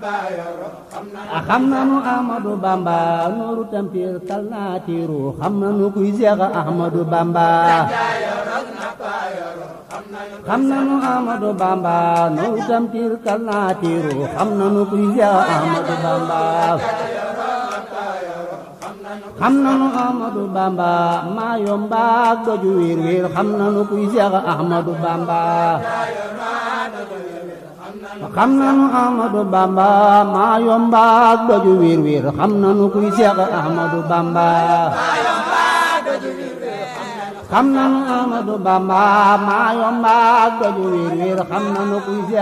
xam nanu Ahmadu Bamba nooru tampir kal naa tiiru xam nanu kuy Seex Ahmadu Bamba xam nanu Ahmadu Bamba nooru tampir kal naa tiiru xam nanu kuy Seex Ahmadu Bamba xam nanu Ahmadu Bamba maa yombaak doju wiir wiir xam nanu kuy Seex Ahmadu Bamba xam nanu Ahmadu Bamba maa yombaak doju wiir wiir xam nanu kuy Seex Ahmadu Bamba xam nanu Ahmadu Bamba maa yombaak doju wiir wiir xam nanu kuy Seex